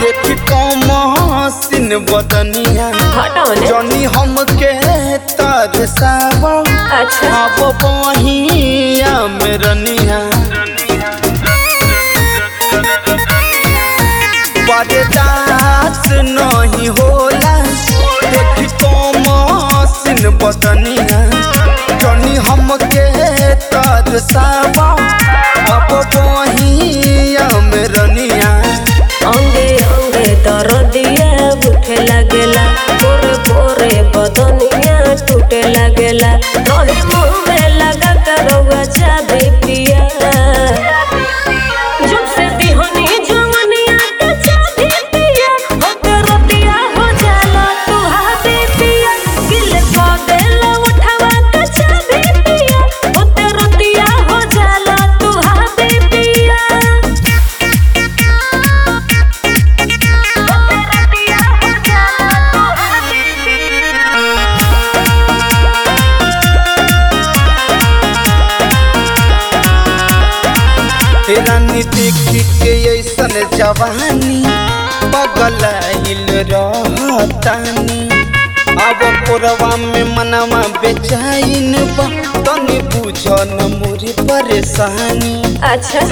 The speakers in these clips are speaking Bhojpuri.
देखी कमसिन बदनिया हटाओ ने जनी हमके तरसाव अच्छा अब बहिया में रनिया बरदास नहीं होला देखी कमसिन बदनिया जनी हमके तरसाव अब बहिया में रनिया अंगे अंगे दरदिया उठे लागेला पोरे पोरे बदनिया टूटे लागेला तोहे मुंह में लगा करौआ चाबी पिया जब से दिहनी जवनिया के चाबी पिया होते रतिया हो जाला तू हाथी पिया गिल को देला उठावा के चाबी पिया होते रतिया हो जाला तू हाथी पिया रानी देखी के ऐसन जवानी पगलाइल रहतानी अब कोरवा में मनवा बेचैन बा तनी बुझन मोरी परेशानी अच्छा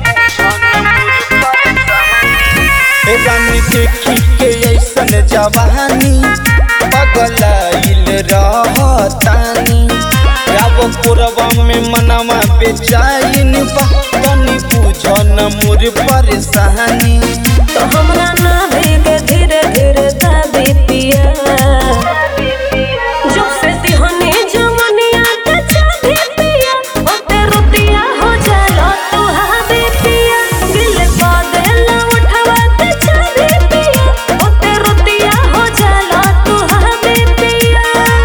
रानी देखी के ऐसन जवानी पगलाइल रहतानी अब कोरवा में मनवा बेचैन बा तनी बुझन मोरी परेशानी तो हमरा ना भीगे धीरे धीरे दाबी पिया जब से तिहनी जवनिया के चाबी पिया ओते रुतिया हो जाला तू हाबी पिया दिल पा देला उठवा के चाबी पिया ओते रुतिया हो जाला तू हाबी पिया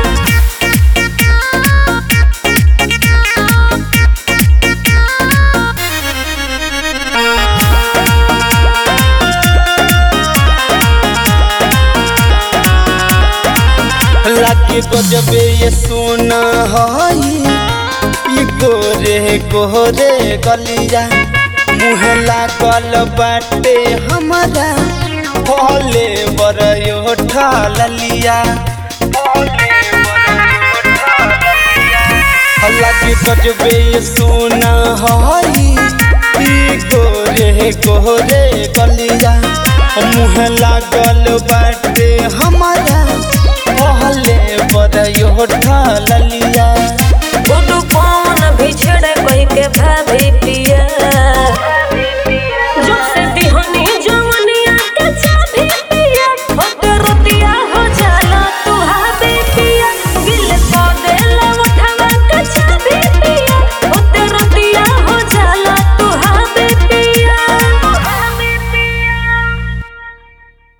लागे गजबे ये सोना हई ई गोरे गोरे गलिया मुँह लागल बाटे हमारा भले बरयो ठालिया लागे गजबे ये सोना हई ई गोरे गोरे गलिया मुँह लागल बाटे हमारा पहले बरयो ढालिया